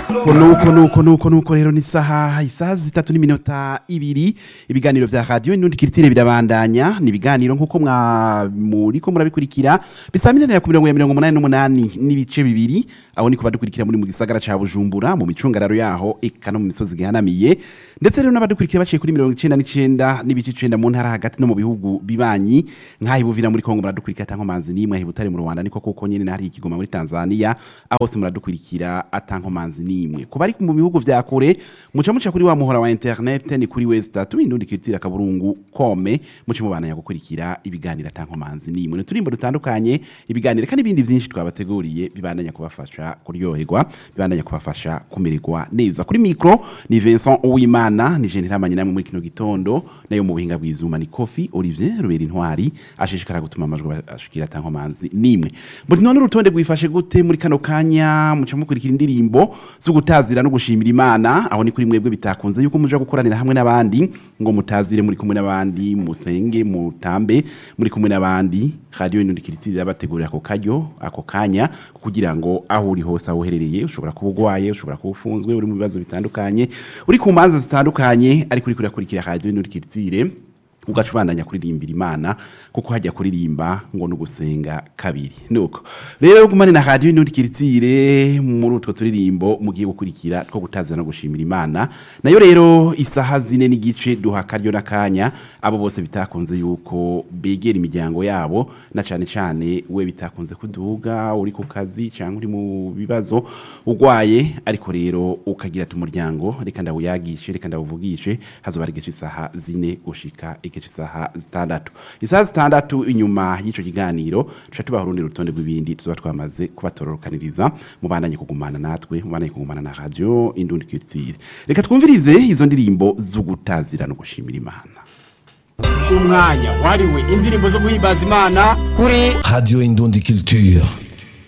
nuko nuko nuko nuko rero ni isaha isaha zitatu n'iminota ibiri ibiganiro vya radio inundi kiritire birabandanya ni ibiganiro nkuko mwa muriko murabikurikira bisaminana ya ku mirongo ya mirongo umunani n'umunani n'ibice bibiri aho niko badukurikira muri mu gisagara ca Bujumbura mu micungararo yaho eka no mu misozi gihanamiye ndetse rero n'abadukurikira baciye kuri mirongo icenda n'icenda n'ibice icenda mu ntara hagati no mu bihugu bibanyi nk'aho ibuvira muri Kongo muradukurikira atanko manzi n'imwe aho ibutare mu Rwanda niko kuko nyene n'ahari ikigoma muri Tanzania aho hose muradukurikira atanko manzi n'imwe ku bari mu bihugu vya kure muca muca kuri wa muhora wa internet ni kuri westatu indundi kitira kaburungu kome muca mubana gukurikira ibiganiro atanko manzi n'imwe n'uturimbo dutandukanye ibiganiro kandi ibindi vyinshi twabateguriye bibandanya kubafasha kuryoherwa bibandanya kubafasha kumererwa neza kuri micro ni Vincent Uwimana ni je ntiramanye namwe muri kino gitondo nayo mu buhinga bw'izuma ni Kofi Olivier Rubera Intwari ashishikara gutuma amajwi ashikira atanko manzi n'imwe muti none urutonde rwifashe gute muri kano kanya muca mukurikira indirimbo zo gutazira no gushimira Imana aho ni kuri mwebwe bitakunze yuko muja gukoranira hamwe n'abandi ngo mutazire muri kumwe n'abandi musenge mutambe muri kumwe n'abandi radio inundi kiritirira bategurira ako karyo ako kanya kugira ngo aho uri hose aho uherereye ushobora kuba ugwaye ushobora kuba ufunzwe uri mu bibazo bitandukanye uri ku manza zitandukanye ariko uri kurikurikira radio inundi kiritire ugaca ubandanya kuririmbira imana kuko hajya kuririmba ngo no gusenga kabiri nuko rero gumane na radio inundi kiritire muri utwo turirimbo mugiye gukurikira two gutazira no gushimira imana nayo rero isaha zine n'igice duha karyo n'akanya abo bose bitakunze yuko begera imiryango yabo na cane cane we bitakunze kuduga uri ku kazi cyangwa uri mu bibazo ugwaye ariko rero ukagira ati umuryango reka ndawuyagishe reka ndawuvugishe hazoba ari igice isaha zine gushika igice isaha zitandatu isaha zitandatu inyuma y'ico kiganiro tuca tubaha urundi rutonde rw'ibindi tuzoba twamaze kubatororokaniriza mubandanye kugumana natwe mubandanye kugumana na radio indundi culture reka twumvirize izo ndirimbo zo gutazira no gushimira imana umwanya wariwe indirimbo zo guhimbaza imana kuri Radio Indundi Culture.